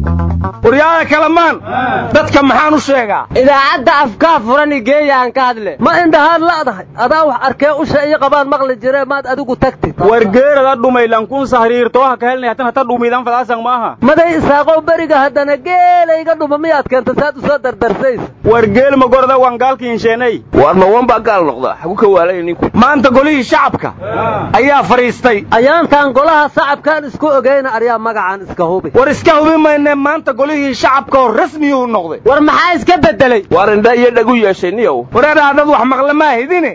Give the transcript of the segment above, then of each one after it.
waryaada kalamaan dadka maxaan u sheegaa idaacadda afkaa furan igeeyaan ka hadle ma indhahaan la'dahay adaa wax arkee usha iyo qabaan maqli jire maad adigu tagtid wargeerada dhumaylankuun sahriirtooha ka helnay hatan hata dhumiidan fadaasan maaha maday isaaqow beriga haddana geelayga dhuma miyaad keenta saad u soo dardarsaysa wargeel magorda waan gaalkiinsheenay waar ma wan baa gaal noqda xagu ka waalaya ninku maanta golihii shacabka ayaa fadhiistay ayaantaan golaha sacabkaan isku ogeyna aryaa magacaan iska hubi war iska hubi mayne maanta golihii shacabka oo rasmiyuu noqday war maxaa iska beddelay waar indha iyo dhagu yeeshay niyow wareedhaa dad wax maqle maa hidine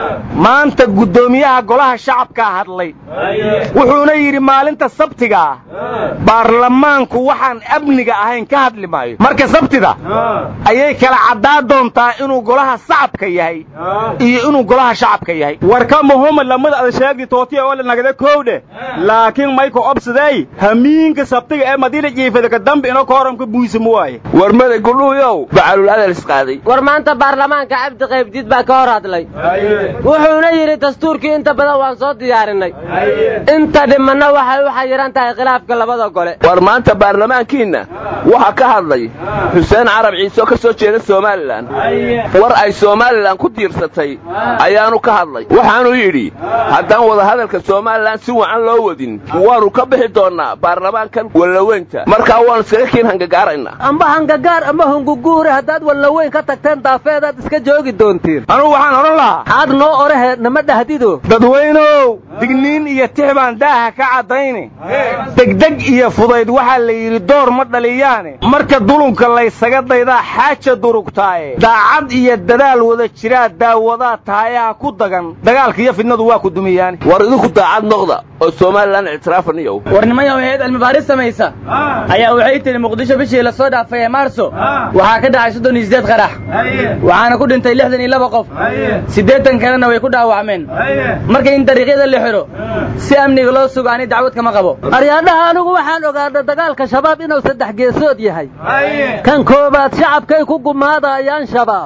maanta guddoomiyaha golaha shacabkaa hadlay wuxuuna yidhi maalinta sabtiga ah baarlamaanku waxaan amniga ahayn ka hadli maayo marka sabtida ayay kala caddaa doontaa inuu golaha sacabka yahay iyo inuu golaha shacabka yahay warka muhuma lamada ada sheegdi tootiya oo la nagada koowdhe laakiin mayka obsadey hamiinka sabtiga ee madiina jiifada ka dambe ino kooramka buysama waaye war maday gudhuuyow bacalul adal isqaaday war maanta baarlamaanka cabdi qaybdiid baa ka hor hadlay wuxuuna yidhi dastuurkii inta badan waan soo diyaarinay inta dhimanna waxay u xayiran tahay khilaafka labada gole war maanta baarlamaankiinna waxaa ka hadlay xuseen carab ciise oo ka soo jeeda somalilan war ay somalilan ku diirsatay ayaanu ka hadlay waxaanuu yidhi haddaan wadahadalka somalilan si wacan loo wadin waannu ka bixi doonnaa baarlamaankan wallaweynta markaa waannu iskaga kiin hangagaaraynaa amba hangagaar ama hunguguure haddaad wallaweyn ka tagteen daafeedaad iska joogi doontiin anugu waxaan odhan lahaa xaad noo orahe nama dhahdido dadweynow digniin iyo tix baan daaha ka caddayne degdeg iyo fudayd waxaa la yidhi door ma dhaliyaane marka dulunka laysaga daydaa xaaja durugtaaye daacad iyo dadaal wada jiraa daawadaa taayaha ku dagan dagaalka iyo fidnadu waa ku dumiyaane war idinku daacad noqda oo somalilan ictiraafa niyow war nimanyaw hay-ad cilmibaaris samaysa ayaa waxay tidhi muqdisho bishii la soo dhaafay ee maarso waxaa ka dhacay soddon iyo siddeed qarax waxaana ku dhintay lixdan iyo laba qof siddeetan kalena way ku dhaawacmeen marka in dariiqyada la xidho si amniga loo sugo ani dacwad kama qabo aryaadhaha anigu waxaan ogaana dagaalka shabaab inuu saddex geesood yahay kan koowaad shacabkay ku gumaadayaan shabaab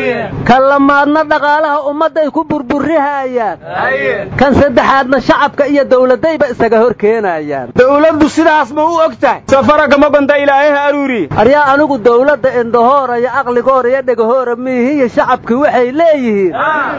kan lamaadna dhaqaalaha ummadday ku burburihayaan kan saddexaadna shacabka iyo dawladayba isaga hor keenayaan dawladdu sidaas ma u og tahay safaragama gonda ilaahaha aruuri aryaa anigu dawladda indhahoora iyo aqligoora iyo dhegahoora miihiyo shacabkii waxay leeyihiin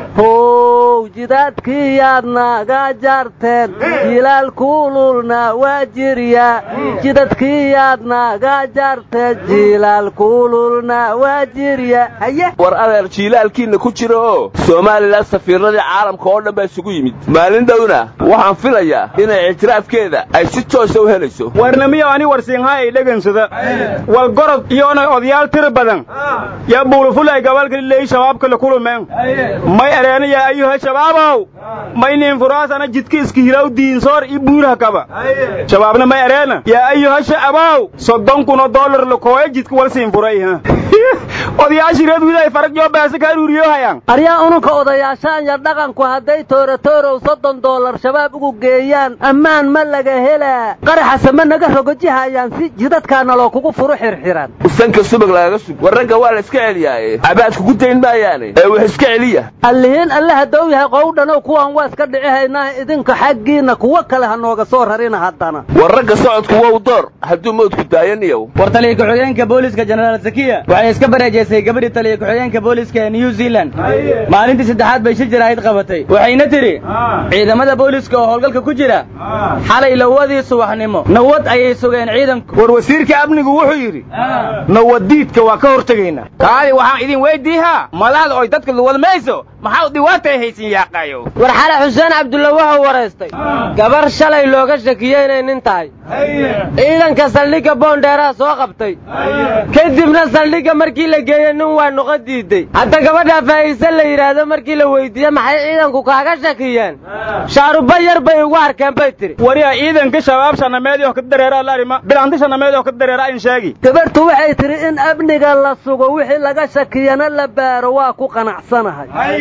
how jidaadkiyaad naga jarteen jilaal kuululna waa jirya jidadkiyaad naga jarteen jilaal kuululna waa jirya haye war adeer jiilaalkiinna ku jira oo somalilan safiirradii caalamka oo dhan baa isugu yimid maalin dhowna waxaan filayaa inay ictiraafkeeda ay si toosa u helayso warnamiyo ani warsiinhaa ay dhegansada wal gorod iyoonay odayaal tiri badan yaa buulufulay gabalkaliley shabaabka la kulumeen may ereena yaa ayuha shabaabow maynin furaasana jidka iska hilaw diinsoor i buuraha kaba shabaabna may ereena yaa ayuha sha'abow soddon kunoo dollar la kooya jidka walsiin furay ha odayaashii reer widay farag yoo baase ka aruuriyo hayaan aryaa ununka odayaashaan ya dhaqanku hadday tooratoorow soddon dollar shabaab ugu geeyaan ammaan ma laga helaa qaraxase ma naga rogojihayaan si jidadkaana loo kugu furu xirxiran sanka subag lagaga sug war ragga waa la iska celiyaaye cabaadku ku dayn maayaane ee wax iska celiya allihiin alle haddou yahay qowdhanow kuwan waa iska dhici haynaa idinka xaggiinna kuwo kale ha nooga soo rarina haddana war ragga socodku wow door hadduu mawdku daayaniyow war taliya ku-xigeenka booliska jenaraal zakiya waxay iska bareejaysay gabadhii taliya ku-xigeenka booliska ee new zealand maalintii saddexaad bay shir jaraahid qabatay waxayna tidhi ciidamada booliska oo howlgalka ku jira xalay lawadii subaxnimo nawad ayay sugeen ciidanku war wasiirka amnigu wuxuu yidhi nawadiidka waa ka hortegaynaa kaadi waxaan idin weydiihaa madaxda oy dadka luwadmayso maxaa dhiwaatay haysin yaaqaayo war xale xuseen cabdulla wuxuu waraystay gabar shalay looga shakiyey inay nin tahay ciidanka saldhigga boondheeraha soo qabtay kadibna saldhigga markii la geeyey nin waa noqo diiday hadda gabadhaa faa'iise la yidhaahdo markii la weydiiye maxay ciidanku kaaga shakiyeen shaaruba yar bay ugu arkeen bay tiri wariya ciidanka shabaab shanameed oo ka dareera larima bilanti shanameed oo ka dareera in sheegi gabartu waxay tidhi in amniga la sugo wixii laga shakiyana la baaro waa ku qanacsanahay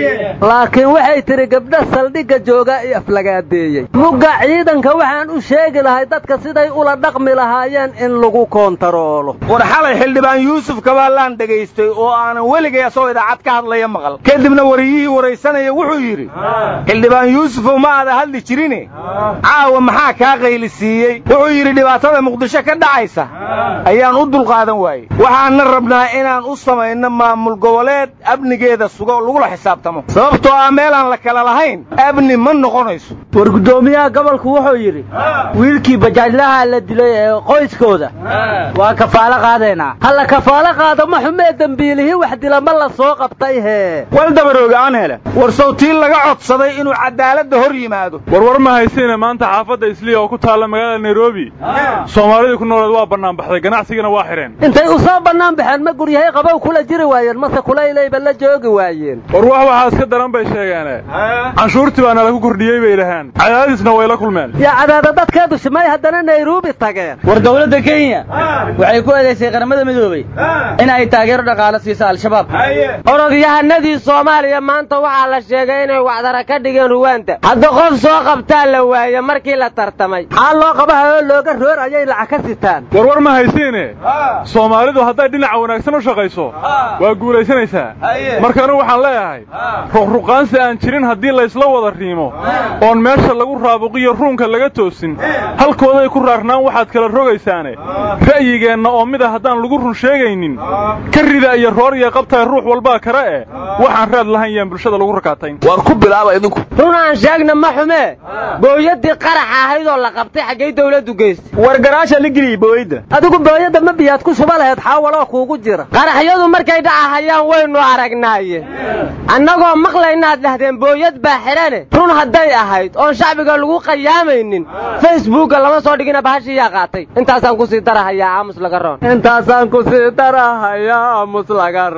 laakiin waxay tidhi gabdha saldhigga jooga i aflagaadeeyey mugga ciidanka waxaan u sheegi lahay dadka siday ula dhaqmi lahaayeen in lagu koontaroolo war xalay xildhibaan yuusuf kabaalaan dhegaystay oo aanan weligay asagoo idaacad ka hadlaya maqal kadibna wariyihii waraysanaya wuxuu yidhi xildhibaan yuusufow ma aada hadli jirine caawa maxaa kaa qaylisiiyey wuxuu yidhi dhibaatada muqdisho ka dhacaysa ayaan u dulqaadan waayey waxaanna rabnaa inaan u samayno maamul goboleed amnigeeda sugo oo lagula xisaabtamo sababtoo ah meelaan la kala lahayn amni ma noqonayso war guddoomiyaha gobolku wuxuu yidhi wiilkii bajaajlaha la dilay ee qoyskooda waa kafaalo qaadaynaa halla kafaalo qaado ma xumee dembiilihii wax dila ma la soo qabtay hee wal dabarooge aan hele war sawtii laga codsaday inuu cadaaladda hor yimaado warwar ma haysiine maanta xaafadda isliya oo ku taalla magaalada nairobi soomaalidii ku nooleed waa bannaanbaxday ganacsigana waa xidheen intay u soo bannaan baxeen ma guryahay qabow kula jiri waayeen mase kulaylayba la joogi waayeen war wax waxaa iska daran bay sheegeene canshuurtii baana lagu kordhiyey bay dhahaan cadaadisna way la kulmeen yaa cadaada dadkeedu shimay haddana nairobi tageen war dawladda kenya waxay ku eedaysay qaramada midoobey in ay taageero dhaqaalo siiso al-shabaab orodyahanadii soomaaliya maanta waxaa la sheegay inay wacdara ka dhigeen ruwaanta hadda qof soo qabtaa la waaye markii la tartamay maxaa loo qabahayoo looga roor ayay lacag ka sitaan warwar ma haysiine soomaalidu hadday dhinaca wanaagsan u shaqayso waa guulaysanaysaa marka anigu waxaan leeyahay ruqruqaansi aan jirin haddii laysla wada riimo oon meesha lagu raabuqiyo ruunka laga toosin halkooday ku raarnaan waxaad kala rogaysaane ra'yigeenna oo mid a haddaan lagu run sheegaynin ka rida iyo roor iyo qabtaay ruux walbaa kale eh waxaan raad lahayn yaan bulshada lagu rakaatayn war ku bilaaba idinku run aan sheegna ma xumee booyadii qarax ahayd oo la qabtay xaggay dawladdu geystay war garaasha la geliyey booyadda adigu booyadda ma biyaad ku shuba laheed xaawaloo kuugu jira qaraxyadu markay dhacahayaan waynu aragnaaye annagoo maqlaynaad dhahdeen booyad baa xidhane run hadday ahayd oon shacbiga lagu qayaamaynin facebookga lama soo dhigina bahashiiyaa qaatay intaasaan ku sii darahayaa aamus laga roon intaasaan ku sii darahayaa aamus laga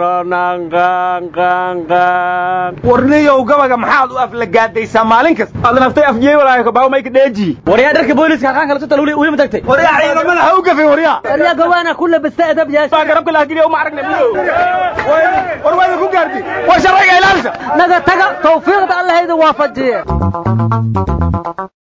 roonanqanqanqan warniyow gabaga maxaad u aflagaadaysaa maalin kasta aad naftay afjiyey walaayo kabaawmayka dheeji waryaa dharka booliska halkaan kala sutal weli ma tagtay waryaa ciidamada ha u gafin waryaa waryaa gawaana ku labista edab yeesha baa garabka lahageliya uma aragna war waada ku gaartay war sharciga ilaalisa naga taga tawfiiqda allahayda waafajiye